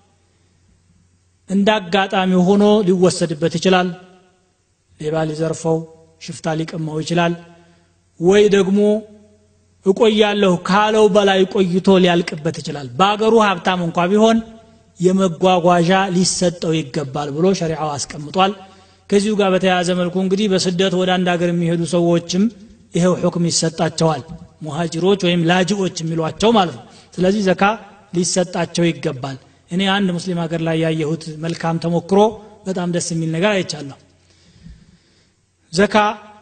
እንደ አጋጣሚ ሆኖ ሊወሰድበት ይችላል ሌባ ሊዘርፈው ሽፍታ ሊቀማው ይችላል ወይ ደግሞ እቆያለሁ ካለው በላይ ቆይቶ ሊያልቅበት ይችላል በአገሩ ሀብታም እንኳ ቢሆን የመጓጓዣ ሊሰጠው ይገባል ብሎ ሸሪዓው አስቀምጧል ከዚሁ ጋር በተያያዘ መልኩ እንግዲህ በስደት ወደ አንድ ሀገር የሚሄዱ ሰዎችም ይሄው ሁክም ይሰጣቸዋል ሙሃጅሮች ወይም ላጅዎች የሚሏቸው ማለት ነው ስለዚህ ዘካ ሊሰጣቸው ይገባል እኔ አንድ ሙስሊም ሀገር ላይ ያየሁት መልካም ተሞክሮ በጣም ደስ የሚል ነገር አይቻለሁ ዘካ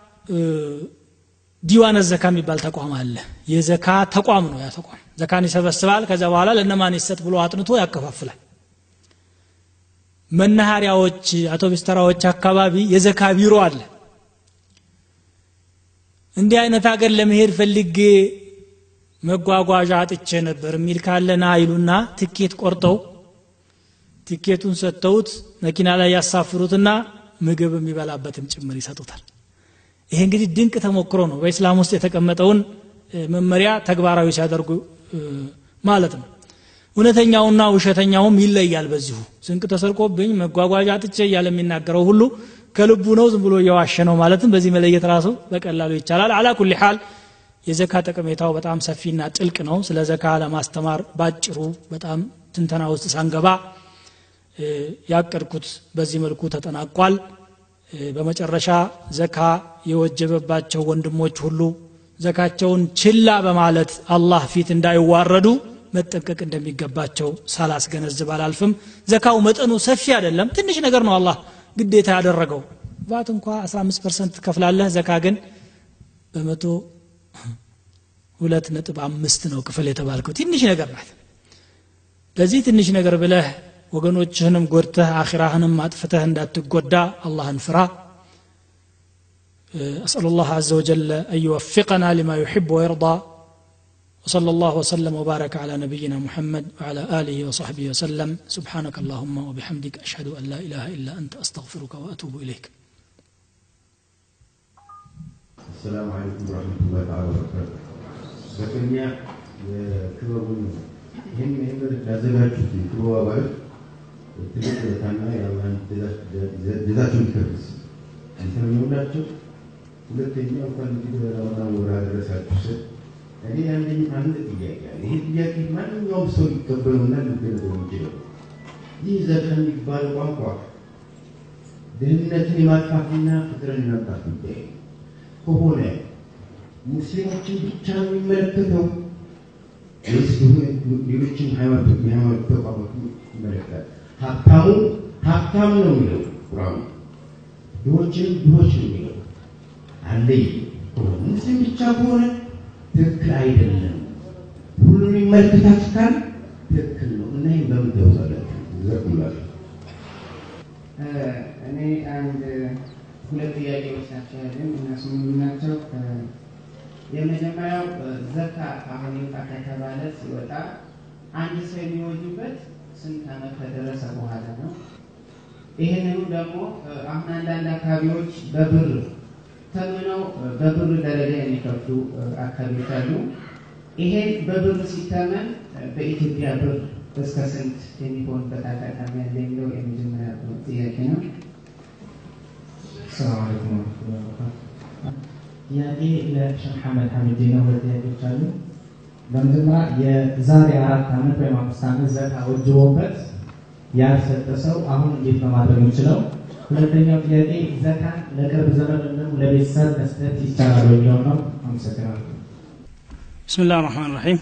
ዲዋነ ዘካ የሚባል ተቋም አለ የዘካ ተቋም ነው ያ ተቋም ዘካን ይሰበስባል ከዛ በኋላ ለነማን ይሰጥ ብሎ አጥንቶ ያከፋፍላል መናኸሪያዎች አውቶቡስ ተራዎች አካባቢ የዘካ ቢሮ አለ እንዲህ አይነት ሀገር ለመሄድ ፈልጌ መጓጓዣ አጥቼ ነበር የሚል ካለና ይሉና ትኬት ቆርጠው ትኬቱን ሰጥተውት መኪና ላይ ያሳፍሩትና ምግብ የሚበላበትም ጭምር ይሰጡታል ይሄ እንግዲህ ድንቅ ተሞክሮ ነው በኢስላም ውስጥ የተቀመጠውን መመሪያ ተግባራዊ ሲያደርጉ ማለት ነው እውነተኛውና ውሸተኛውም ይለያል በዚሁ ስንቅ ተሰርቆብኝ መጓጓዣ አጥቼ እያለ የሚናገረው ሁሉ ከልቡ ነው ዝም ብሎ እየዋሸ ነው ማለትም በዚህ መለየት ራሱ በቀላሉ ይቻላል አላ ኩል ሓል የዘካ ጠቀሜታው በጣም ሰፊና ጥልቅ ነው ስለ ዘካ ለማስተማር ባጭሩ በጣም ትንተና ውስጥ ሳንገባ ያቀድኩት በዚህ መልኩ ተጠናቋል በመጨረሻ ዘካ የወጀበባቸው ወንድሞች ሁሉ ዘካቸውን ችላ በማለት አላህ ፊት እንዳይዋረዱ መጠንቀቅ እንደሚገባቸው ሳላስገነዝብ አላልፍም ዘካው መጠኑ ሰፊ አይደለም ትንሽ ነገር ነው አላህ ግዴታ ያደረገው ቫት እንኳ 15 ፐርሰንት ትከፍላለህ ዘካ ግን በመቶ ሁለት ነጥብ አምስት ነው ክፍል የተባልከው ትንሽ ነገር ናት ለዚህ ትንሽ ነገር ብለህ ወገኖችህንም ጎድተህ አኺራህንም አጥፍተህ እንዳትጎዳ አላህን ፍራ أسأل الله عز وجل أن يوفقنا لما يحب ويرضى وصلى الله وسلم وبارك على نبينا محمد وعلى آله وصحبه وسلم سبحانك اللهم وبحمدك أشهد أن لا إله إلا أنت أستغفرك وأتوب إليك السلام عليكم ورحمة الله تعالى وبركاته በቅድሚያ የክበቡን ይህን ይህን ያዘጋጁት የክበቡ አባላት ትልቅ ውለታና የአላህን ጀዛቸውን ይከፍልስ እንተመኘውላቸው። ሁለተኛ እንኳን እንግዲህ ለረመዳን ወር አደረሳችሁ ስል እኔ ያለኝ አንድ ጥያቄ አለ። ይህ ጥያቄ ማንኛውም ሰው ሊቀበለውና ሊገነዘበው የሚችለው ይህ ዘካ የሚባለው ቋንቋ ድህነትን የማጥፋትና ፍቅርን የማምጣት ጉዳይ ከሆነ ሙስሊሞችን ብቻ ነው የሚመለከተው ወይስ ሌሎችን የሃይማኖት ተቋማት ይመለከታል? ሀብታሙ ሀብታም ነው የሚለው ቁርአኑ፣ ድሆችንም ድሆች ነው የሚለው አለይ ከሆነ ሙስሊም ብቻ ከሆነ ትክክል አይደለም። ሁሉን ይመለከታችኋል፣ ትክክል ነው እና ይህን በምን ተውሳላችሁ? ዘርኩላችሁ እኔ አንድ ሁለት ጥያቄዎች ናቸው ያለን። እነሱ ምንድን ናቸው? የመጀመሪያው ዘካ አሁን ይውጣ ከተባለ ሲወጣ አንድ ሰው የሚወጁበት ስንት ዓመት ከደረሰ በኋላ ነው? ይህንኑ ደግሞ አሁን አንዳንድ አካባቢዎች በብር ተምነው በብር ደረጃ የሚከፍሉ አካባቢዎች አሉ። ይሄ በብር ሲተመን በኢትዮጵያ ብር እስከ ስንት የሚሆንበት አጋጣሚ ያለ የሚለው የመጀመሪያ ጥያቄ ነው። ሰላም አለይኩም ወረህመቱላሂ ወበረካቱህ። ጥያቄ ለሼህ መሐመድ ሐሚድ ነው። ሁለት ጥያቄዎች አሉ። በመጀመሪያ የዛሬ አራት ዓመት ወይም አምስት ዓመት ዘካ ወጅቦበት ያልሰጠ ሰው አሁን እንዴት ነው ማድረግ የሚችለው? ሁለተኛው ጥያቄ ዘካን ለቅርብ ዘመድ ወይም ለቤተሰብ መስጠት ይቻላል የሚለው ነው። አመሰግናለሁ። ብስምላህ ራህማን ራሒም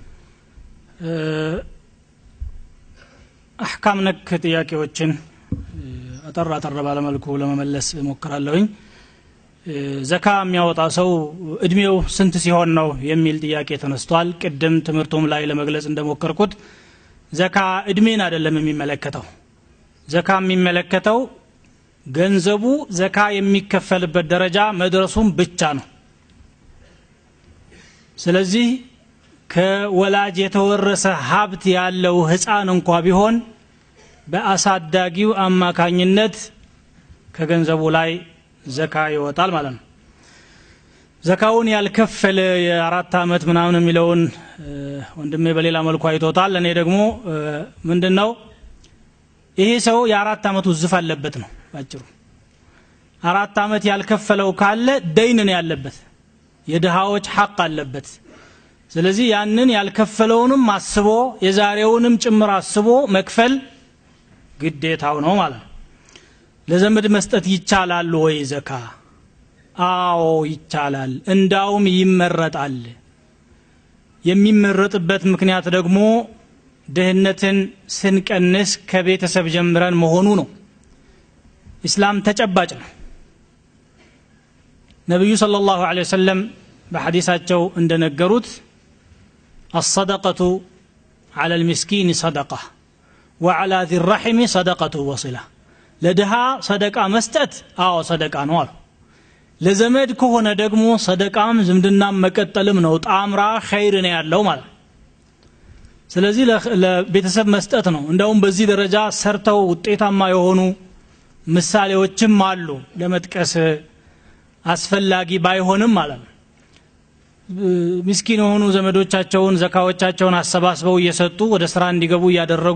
አሕካም ነክ ጥያቄዎችን አጠር አጠር ባለመልኩ ለመመለስ እሞክራለሁኝ ዘካ የሚያወጣ ሰው እድሜው ስንት ሲሆን ነው የሚል ጥያቄ ተነስቷል ቅድም ትምህርቱም ላይ ለመግለጽ እንደሞከርኩት ዘካ እድሜን አይደለም የሚመለከተው ዘካ የሚመለከተው ገንዘቡ ዘካ የሚከፈልበት ደረጃ መድረሱም ብቻ ነው ስለዚህ ከወላጅ የተወረሰ ሀብት ያለው ህፃን እንኳ ቢሆን በአሳዳጊው አማካኝነት ከገንዘቡ ላይ ዘካ ይወጣል ማለት ነው ዘካውን ያልከፈለ የአራት ዓመት ምናምን የሚለውን ወንድሜ በሌላ መልኩ አይቶታል እኔ ደግሞ ምንድን ነው ይሄ ሰው የአራት ዓመቱ ዝፍ አለበት ነው ባጭሩ አራት ዓመት ያልከፈለው ካለ ደይን ነው ያለበት የድሃዎች ሐቅ አለበት ስለዚህ ያንን ያልከፈለውንም አስቦ የዛሬውንም ጭምር አስቦ መክፈል ግዴታው ነው ማለት ነው ለዘመድ መስጠት ይቻላል ወይ ዘካ አዎ ይቻላል እንዳውም ይመረጣል የሚመረጥበት ምክንያት ደግሞ ድህነትን ስንቀንስ ከቤተሰብ ጀምረን መሆኑ ነው ኢስላም ተጨባጭ ነው ነቢዩ صلى الله عليه وسلم በሐዲሳቸው እንደነገሩት الصدقة على المسكين صدقة وعلى ذي الرحم صدقة وصلة ለድሃ ሰደቃ መስጠት አዎ ሰደቃ ነው አሉ ለዘመድ ከሆነ ደግሞ ሰደቃም ዝምድናም መቀጠልም ነው ጣምራ ኸይር ነው ያለው ማለት ስለዚህ ለቤተሰብ መስጠት ነው እንደውም በዚህ ደረጃ ሰርተው ውጤታማ የሆኑ ምሳሌዎችም አሉ ለመጥቀስ አስፈላጊ ባይሆንም ማለት ነው ምስኪን የሆኑ ዘመዶቻቸውን ዘካዎቻቸውን አሰባስበው እየሰጡ ወደ ስራ እንዲገቡ እያደረጉ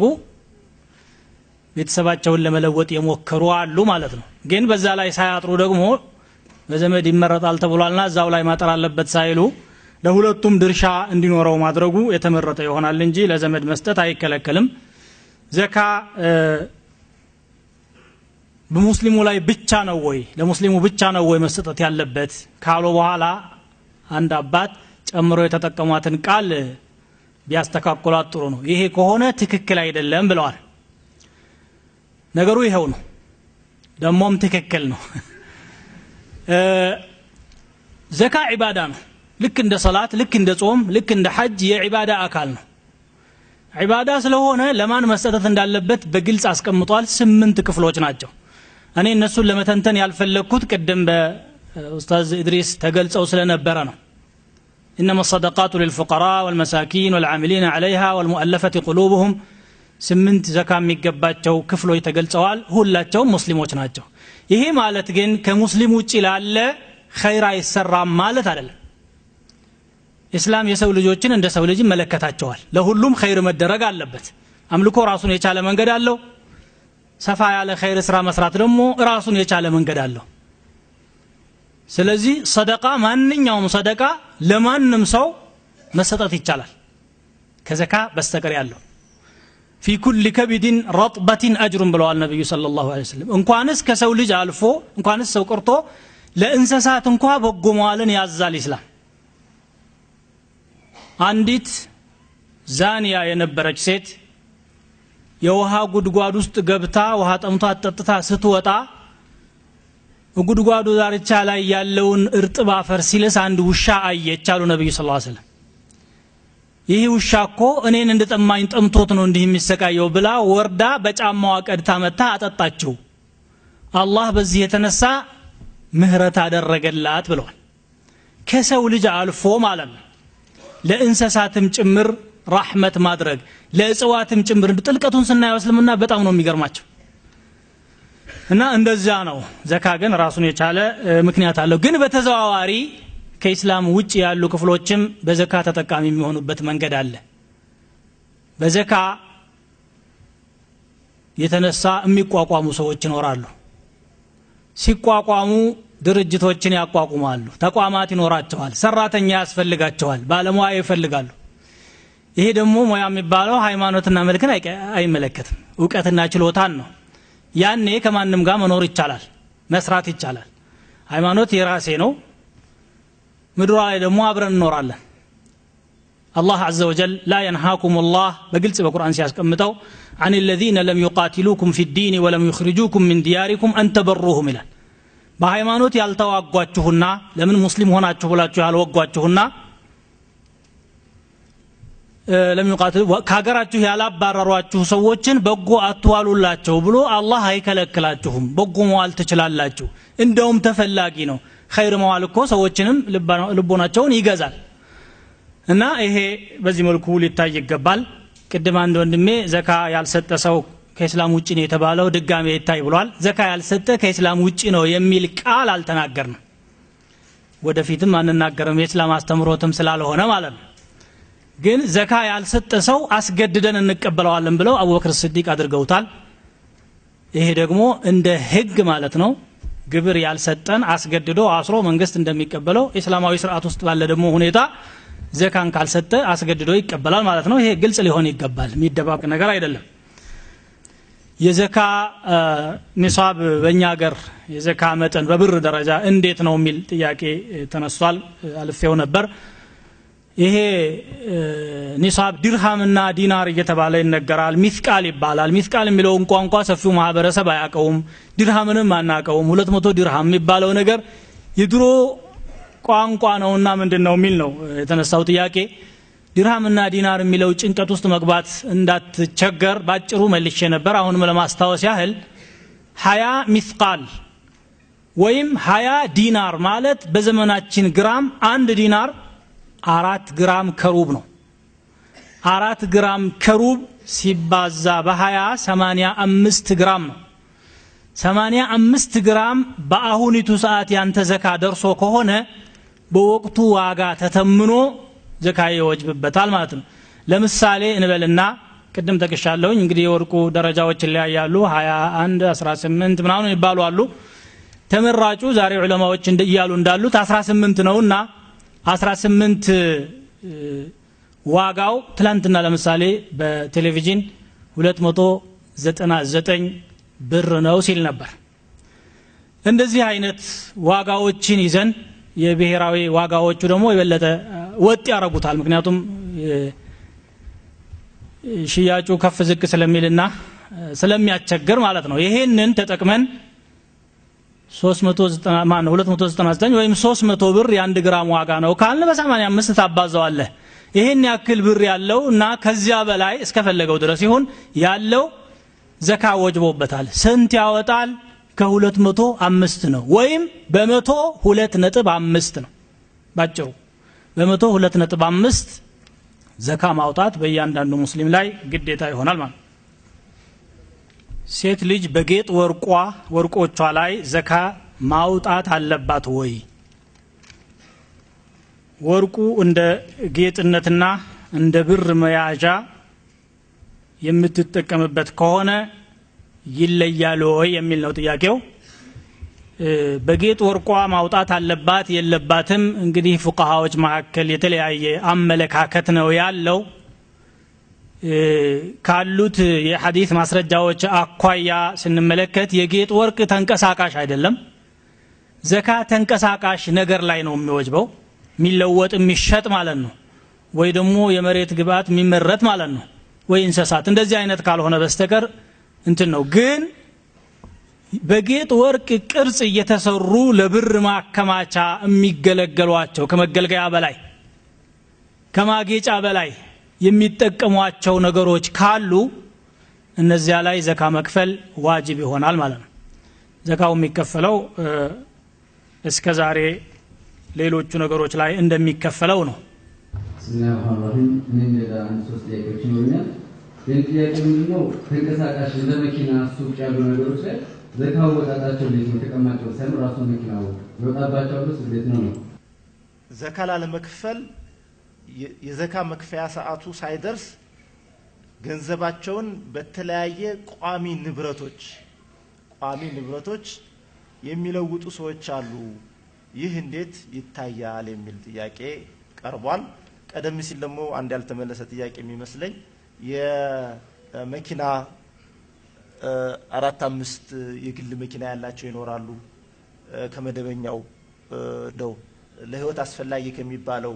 ቤተሰባቸውን ለመለወጥ የሞከሩ አሉ ማለት ነው ግን በዛ ላይ ሳያጥሩ ደግሞ በዘመድ ይመረጣል ተብሏልና እዛው ላይ ማጠር አለበት ሳይሉ ለሁለቱም ድርሻ እንዲኖረው ማድረጉ የተመረጠ ይሆናል እንጂ ለዘመድ መስጠት አይከለከልም ዘካ በሙስሊሙ ላይ ብቻ ነው ወይ ለሙስሊሙ ብቻ ነው ወይ መሰጠት ያለበት ካሉ በኋላ አንድ አባት ጨምሮ የተጠቀሟትን ቃል ቢያስተካክሏት ጥሩ ነው ይሄ ከሆነ ትክክል አይደለም ብለዋል ነገሩ ይኸው ነው ደሞም ትክክል ነው ዘካ ዒባዳ ነው ልክ እንደ ሰላት ልክ እንደ ጾም ልክ እንደ ሐጅ የዒባዳ አካል ነው ዒባዳ ስለሆነ ለማን መሰጠት እንዳለበት በግልጽ አስቀምጧል ስምንት ክፍሎች ናቸው እኔ እነሱን ለመተንተን ያልፈለግኩት ቅድም በኡስታዝ ኢድሪስ ተገልጸው ስለነበረ ነው إنما الصدقات للفقراء والمساكين والعاملين عليها والمؤلفة قلوبهم ስምንት ዘካ የሚገባቸው ክፍሎች ተገልጸዋል ሁላቸውም ሙስሊሞች ናቸው ይሄ ማለት ግን ከሙስሊም ውጭ ላለ ኸይር አይሰራም ማለት አይደለም ኢስላም የሰው ልጆችን እንደ ሰው ልጅ ይመለከታቸዋል ለሁሉም ኸይር መደረግ አለበት አምልኮ ራሱን የቻለ መንገድ አለው ሰፋ ያለ ኸይር ስራ መስራት ደግሞ ራሱን የቻለ መንገድ አለው ስለዚህ ሰደቃ ማንኛውም ሰደቃ ለማንም ሰው መሰጠት ይቻላል ከዘካ በስተቀር ያለው ፊ ኩል ከቢድን ረጥበትን አጅሩን ብለዋል ነቢዩ ስለ ላሁ ወሰለም እንኳንስ ከሰው ልጅ አልፎ እንኳንስ ሰው ቀርቶ ለእንስሳት እንኳ በጎ መዋልን ያዛል ይስላም አንዲት ዛንያ የነበረች ሴት የውሃ ጉድጓድ ውስጥ ገብታ ውሃ ጠምቷት ጠጥታ ስትወጣ ጉድጓዱ ዳርቻ ላይ ያለውን እርጥብ አፈር ሲልስ አንድ ውሻ አየች አሉ ነቢዩ ስ ሰለም ይህ ውሻ እኮ እኔን እንደ ጠማኝ ጠምቶት ነው እንዲህ የሚሰቃየው ብላ ወርዳ በጫማዋ ቀድታ መታ አጠጣችው አላህ በዚህ የተነሳ ምህረት አደረገላት ብለዋል ከሰው ልጅ አልፎ ማለት ነው ለእንስሳትም ጭምር ራሕመት ማድረግ ለእጽዋትም ጭምር ጥልቀቱን ስናየው እስልምና በጣም ነው የሚገርማቸው እና እንደዚያ ነው ዘካ ግን ራሱን የቻለ ምክንያት አለው ግን በተዘዋዋሪ ከኢስላም ውጭ ያሉ ክፍሎችም በዘካ ተጠቃሚ የሚሆኑበት መንገድ አለ በዘካ የተነሳ የሚቋቋሙ ሰዎች ይኖራሉ ሲቋቋሙ ድርጅቶችን ያቋቁማሉ ተቋማት ይኖራቸዋል ሰራተኛ ያስፈልጋቸዋል ባለሙያ ይፈልጋሉ ይሄ ደግሞ ሙያ የሚባለው ሃይማኖትና መልክን አይመለከትም እውቀትና ችሎታን ነው ያኔ ከማንም ጋር መኖር ይቻላል መስራት ይቻላል ሃይማኖት የራሴ ነው ምድሯ ላይ ደግሞ አብረን እንኖራለን አላህ አዘ ወጀል ላ የንሃኩም ላህ በግልጽ በቁርአን ሲያስቀምጠው عن الذين لم يقاتلوكم في الدين ولم يخرجوكم من دياركم أن تبروهم ይላል በሃይማኖት ያልተዋጓችሁና ለምን ሙስሊም ሆናችሁ ብላችሁ ያልወጓችሁና ከሀገራችሁ ያላባረሯችሁ ሰዎችን በጎ አትዋሉላቸው ብሎ አላህ አይከለክላችሁም በጎ መዋል ትችላላችሁ እንደውም ተፈላጊ ነው ኸይር መዋል እኮ ሰዎችንም ልቦናቸውን ይገዛል እና ይሄ በዚህ መልኩ ሊታይ ይገባል ቅድም አንድ ወንድሜ ዘካ ያልሰጠ ሰው ከእስላም ውጭ ነው የተባለው ድጋሜ ይታይ ብሏል ዘካ ያልሰጠ ከእስላም ውጭ ነው የሚል ቃል አልተናገርንም ወደፊትም አንናገርም የእስላም አስተምሮትም ስላልሆነ ማለት ነው ግን ዘካ ያልሰጠ ሰው አስገድደን እንቀበለዋለን ብለው አቡበክር ስዲቅ አድርገውታል ይሄ ደግሞ እንደ ህግ ማለት ነው ግብር ያልሰጠን አስገድዶ አስሮ መንግስት እንደሚቀበለው እስላማዊ ስርዓት ውስጥ ባለ ደግሞ ሁኔታ ዘካን ካልሰጠ አስገድዶ ይቀበላል ማለት ነው ይሄ ግልጽ ሊሆን ይገባል የሚደባቅ ነገር አይደለም የዘካ ኒሳብ በእኛ ሀገር የዘካ መጠን በብር ደረጃ እንዴት ነው የሚል ጥያቄ ተነስቷል አልፌው ነበር ይሄ ኒሳብ ዲርሃምና ዲናር እየተባለ ይነገራል ሚስቃል ይባላል ሚስቃል የሚለውን ቋንቋ ሰፊው ማህበረሰብ አያቀውም ዲርሃምንም አናቀውም ሁለት መቶ ዲርሃም የሚባለው ነገር የድሮ ቋንቋ ነውና ምንድን ነው የሚል ነው የተነሳው ጥያቄ ዲርሃምና ዲናር የሚለው ጭንቀት ውስጥ መግባት እንዳትቸገር ባጭሩ መልሼ ነበር አሁንም ለማስታወስ ያህል ሀያ ሚስቃል ወይም ሀያ ዲናር ማለት በዘመናችን ግራም አንድ ዲናር አራት ግራም ከሩብ ነው አራት ግራም ከሩብ ሲባዛ በሀያ ሰማኒያ አምስት ግራም ነው ሰማኒያ አምስት ግራም በአሁኒቱ ሰዓት ያንተ ዘካ ደርሶ ከሆነ በወቅቱ ዋጋ ተተምኖ ዘካ ይወጅብበታል ማለት ነው ለምሳሌ እንበልና ቅድም ጠቅሻለሁኝ እንግዲህ የወርቁ ደረጃዎች ይለያያሉ 21 18 ምናምን ይባሉ አሉ ተመራጩ ዛሬ ዑለማዎች እያሉ እንዳሉት 18 ነውና 18 ዋጋው ትላንትና ለምሳሌ በቴሌቪዥን 299 ብር ነው ሲል ነበር እንደዚህ አይነት ዋጋዎችን ይዘን የብሔራዊ ዋጋዎቹ ደግሞ የበለጠ ወጥ ያረጉታል ምክንያቱም ሽያጩ ከፍ ዝቅ ስለሚልና ስለሚያስቸግር ማለት ነው ይሄንን ተጠቅመን 299 ወይም 300 ብር የአንድ ግራም ዋጋ ነው ካልን በ85 ታባዘዋለህ ይሄን ያክል ብር ያለው እና ከዚያ በላይ እስከፈለገው ድረስ ይሁን ያለው ዘካ ወጅቦበታል ስንት ያወጣል ከሁለት መቶ አምስት ነው ወይም በመቶ ሁለት ነጥብ አምስት ነው ባጭሩ በመቶ ሁለት ነጥብ አምስት ዘካ ማውጣት በእያንዳንዱ ሙስሊም ላይ ግዴታ ይሆናል ማለት ሴት ልጅ በጌጥ ወርቋ ወርቆቿ ላይ ዘካ ማውጣት አለባት ወይ ወርቁ እንደ ጌጥነትና እንደ ብር መያዣ የምትጠቀምበት ከሆነ ይለያል ወይ የሚል ነው ጥያቄው በጌጥ ወርቋ ማውጣት አለባት የለባትም እንግዲህ ፉቃሃዎች መካከል የተለያየ አመለካከት ነው ያለው ካሉት የሐዲት ማስረጃዎች አኳያ ስንመለከት የጌጥ ወርቅ ተንቀሳቃሽ አይደለም ዘካ ተንቀሳቃሽ ነገር ላይ ነው የሚወጅበው የሚለወጥ የሚሸጥ ማለት ነው ወይ ደግሞ የመሬት ግብአት የሚመረት ማለት ነው ወይ እንስሳት እንደዚህ አይነት ካልሆነ በስተቀር እንትን ነው ግን በጌጥ ወርቅ ቅርጽ እየተሰሩ ለብር ማከማቻ የሚገለገሏቸው ከመገልገያ በላይ ከማጌጫ በላይ የሚጠቀሟቸው ነገሮች ካሉ እነዚያ ላይ ዘካ መክፈል ዋጅብ ይሆናል ማለት ነው ዘካው የሚከፈለው እስከ ዛሬ ሌሎቹ ነገሮች ላይ እንደሚከፈለው ነው ብስሚላህ ራህማን ራሂም እኔም ሌላ አንድ ሶስት ጥያቄዎች ይኖሩኛል ይህን ጥያቄ ምንድነው ተንቀሳቃሽ እንደ መኪና ሱቅ ያሉ ነገሮች ላይ ዘካ አወጣጣቸው እንዴት ነው ተቀማጭው ሳይሆን ራሱ መኪናው ይወጣባቸው ስ እንዴት ነው ነው ዘካ ላለመክፈል የዘካ መክፈያ ሰዓቱ ሳይደርስ ገንዘባቸውን በተለያየ ቋሚ ንብረቶች ቋሚ ንብረቶች የሚለውጡ ሰዎች አሉ ይህ እንዴት ይታያል የሚል ጥያቄ ቀርቧል ቀደም ሲል ደግሞ አንድ ያልተመለሰ ጥያቄ የሚመስለኝ የመኪና አራት አምስት የግል መኪና ያላቸው ይኖራሉ ከመደበኛው ደው ለህይወት አስፈላጊ ከሚባለው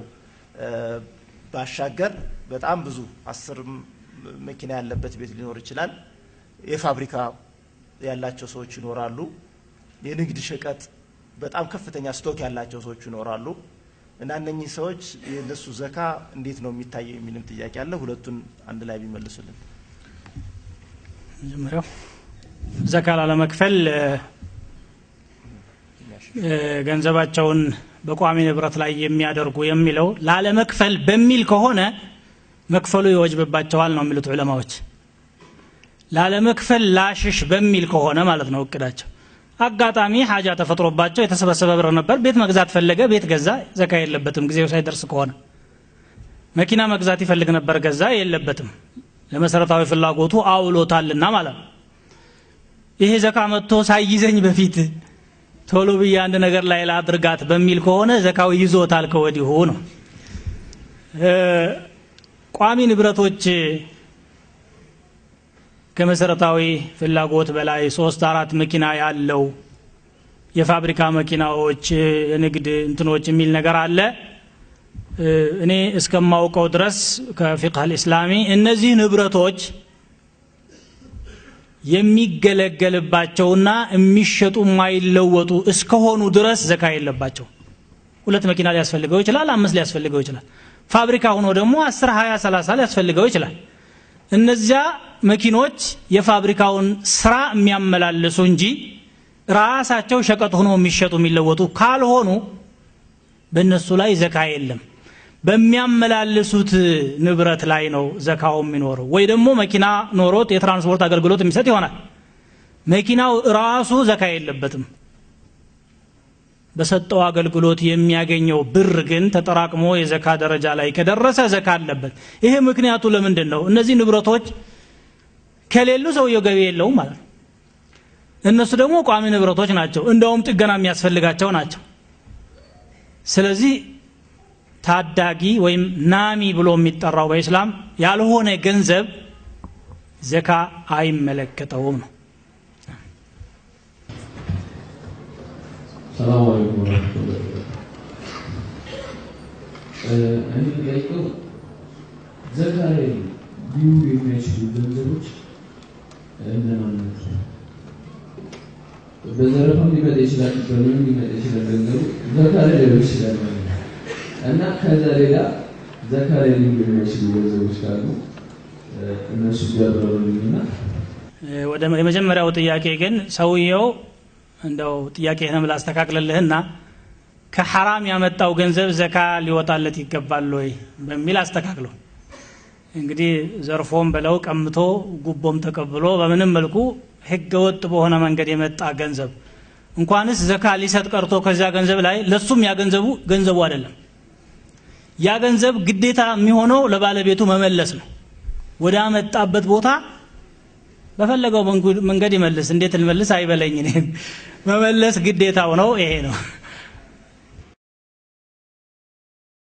ባሻገር በጣም ብዙ አስር መኪና ያለበት ቤት ሊኖር ይችላል የፋብሪካ ያላቸው ሰዎች ይኖራሉ የንግድ ሸቀጥ በጣም ከፍተኛ ስቶክ ያላቸው ሰዎች ይኖራሉ እና እነኚህ ሰዎች የነሱ ዘካ እንዴት ነው የሚታየው የሚልም ጥያቄ አለ ሁለቱን አንድ ላይ ቢመልሱልን መጀመሪያው ዘካ ላለመክፈል ገንዘባቸውን በቋሚ ንብረት ላይ የሚያደርጉ የሚለው ላለመክፈል በሚል ከሆነ መክፈሉ ይወጅብባቸዋል ነው የሚሉት ዑለማዎች ላለመክፈል ላሽሽ በሚል ከሆነ ማለት ነው እቅዳቸው አጋጣሚ ሀጃ ተፈጥሮባቸው የተሰበሰበ ብር ነበር ቤት መግዛት ፈለገ ቤት ገዛ ዘካ የለበትም ጊዜው ሳይደርስ ከሆነ መኪና መግዛት ይፈልግ ነበር ገዛ የለበትም ለመሰረታዊ ፍላጎቱ አውሎታልና ማለት ነው ይሄ ዘካ መጥቶ ሳይይዘኝ በፊት ቶሎ ብዬ አንድ ነገር ላይ ላድርጋት በሚል ከሆነ ዘካው ይዞታል ከወዲሁ ነው ቋሚ ንብረቶች ከመሰረታዊ ፍላጎት በላይ ሶስት አራት መኪና ያለው የፋብሪካ መኪናዎች የንግድ እንትኖች የሚል ነገር አለ እኔ እስከማውቀው ድረስ ከፊቅህ ልእስላሚ እነዚህ ንብረቶች የሚገለገልባቸውና የሚሸጡ የማይለወጡ እስከሆኑ ድረስ ዘካ የለባቸው ሁለት መኪና ሊያስፈልገው ይችላል አምስት ሊያስፈልገው ይችላል ፋብሪካ ሆኖ ደግሞ አስር ሀያ ሰላሳ ሊያስፈልገው ይችላል እነዚያ መኪኖች የፋብሪካውን ስራ የሚያመላልሱ እንጂ ራሳቸው ሸቀጥ ሆኖ የሚሸጡ የሚለወጡ ካልሆኑ በእነሱ ላይ ዘካ የለም በሚያመላልሱት ንብረት ላይ ነው ዘካው የሚኖረው ወይ ደግሞ መኪና ኖሮት የትራንስፖርት አገልግሎት የሚሰጥ ይሆናል መኪናው ራሱ ዘካ የለበትም በሰጠው አገልግሎት የሚያገኘው ብር ግን ተጠራቅሞ የዘካ ደረጃ ላይ ከደረሰ ዘካ አለበት ይሄ ምክንያቱ ለምንድን ነው እነዚህ ንብረቶች ከሌሉ ሰውየው ገቢ የለውም ማለት ነው እነሱ ደግሞ ቋሚ ንብረቶች ናቸው እንደውም ጥገና የሚያስፈልጋቸው ናቸው ስለዚህ ታዳጊ ወይም ናሚ ብሎ የሚጠራው በኢስላም ያልሆነ ገንዘብ ዘካ አይመለከተውም ነው ሰላም አለይኩም ወረህመቱላሂ እኔ ጠይቀው ዘካ ላይ ሊውሉ የሚያስችሉ ገንዘቦች እነማን ናቸው? በዘረፋም ሊመጣ ይችላል፣ በምንም ሊመጣ ይችላል። ገንዘቡ ዘካ ላይ ሊሆን ይችላል ማለት ነው። እና ከዛ ሌላ ዘካ ላይ ሊውሉ የሚያስችሉ ገንዘቦች ካሉ እነሱ ቢያብራሩልኝና ወደ የመጀመሪያው ጥያቄ ግን ሰውየው እንደው ጥያቄህንም ላስተካክልልህና ከሐራም ያመጣው ገንዘብ ዘካ ሊወጣለት ይገባል ወይ በሚል አስተካክለው እንግዲህ ዘርፎም በለው ቀምቶ ጉቦም ተቀብሎ በምንም መልኩ ህገ ወጥ በሆነ መንገድ የመጣ ገንዘብ እንኳንስ ዘካ ሊሰጥ ቀርቶ ከዚያ ገንዘብ ላይ ለሱም ያ ገንዘቡ ገንዘቡ አይደለም ያ ገንዘብ ግዴታ የሚሆነው ለባለቤቱ መመለስ ነው ወደ አመጣበት ቦታ በፈለገው መንገድ ይመልስ እንዴት ልመልስ አይበለኝ እኔን መመለስ ግዴታው ነው ይሄ ነው